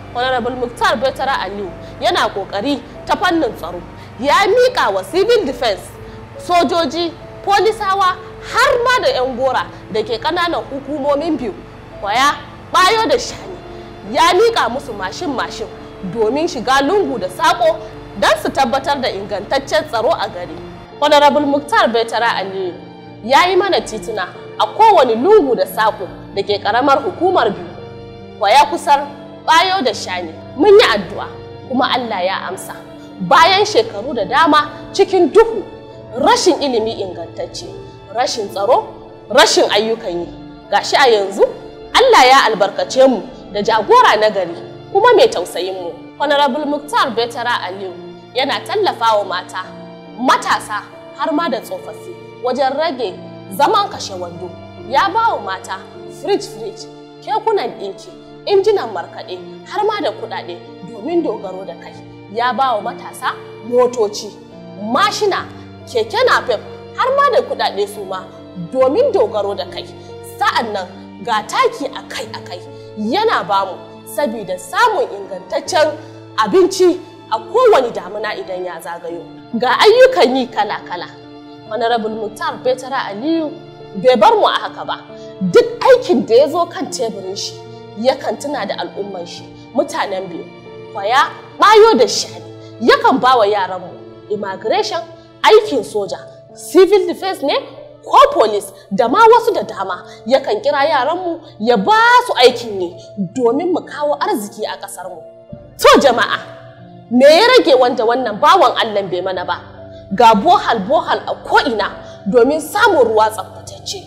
honorable muktar betara aliyu yana kokari ta fannin tsaro ya miƙa wa civil defense sojoji polisawa har ma da 'yan gora da ke ƙananan hukumomin biyu kwaya bayo da shani ya miƙa musu mashin-mashin domin shiga lungu da saƙo don su tabbatar da ingantaccen tsaro a gari honorable muktar betara aliyu ya yi mana tituna a kowane lungu da saƙo da ke ƙaramar hukumar biyu kwaya kusar bayo da shani mun yi addu'a kuma allah ya amsa bayan shekaru da dama cikin duhu rashin ilimi ingantacce rashin tsaro rashin ayyukan yi gashi a yanzu Allah ya albarkace mu da jagora na gari kuma mai tausayin mu honorable muktar betara aliyu yana tallafawa mata matasa har ma da tsofaffi wajen rage zaman kashe wando ya ba wa mata fridge fridge kekunan ɗinki injinan markaɗe har ma da kuɗaɗe domin dogaro da kai ya ba wa matasa motoci mashina keke napep har ma da kudade su ma domin dogaro da kai sa'an nan ga taki akai-akai yana bamu saboda samun ingantaccen abinci a kowane damuna idan ya zagayo ga ayyukan yi kala-kala honorable muktar betara aliyu bai bar mu a haka ba duk aikin da ya zo kan teburin shi yakan tuna da al'umman shi mutanen biyu kwaya bayo da shani yakan ba wa yaranmu immigration aikin soja civil defense ne ko police da ma wasu da dama yakan kira yaranmu ya ba su aikin yi domin mu kawo arziki a ƙasarmu. To jama'a, me ya rage wanda wannan bawan Allah bai mana ba? Ga bohal bohal a ko'ina domin samun ruwa tsaftatacce.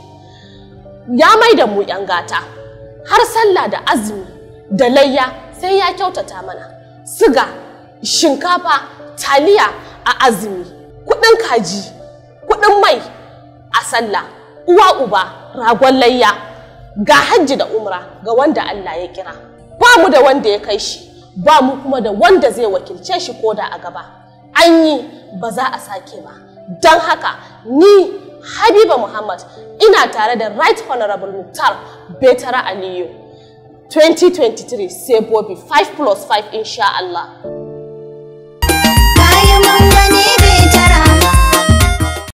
Ya mai da mu 'yan gata, har sallah da azumi da layya sai ya kyautata mana. Siga, shinkafa, taliya a azumi, kuɗin kaji, kuɗin mai a sallah, uwa uba, ragon layya, ga hajji da umra ga wanda Allah ya kira. Ba mu da wanda ya kai shi, ba mu kuma da wanda zai wakilce shi ko da a gaba. An yi ba za a sake ba. Don haka ni Habiba Muhammad ina tare da Right Honorable Muktar Betara Aliyu. 2023 sai Bobi 5 plus 5 insha Allah.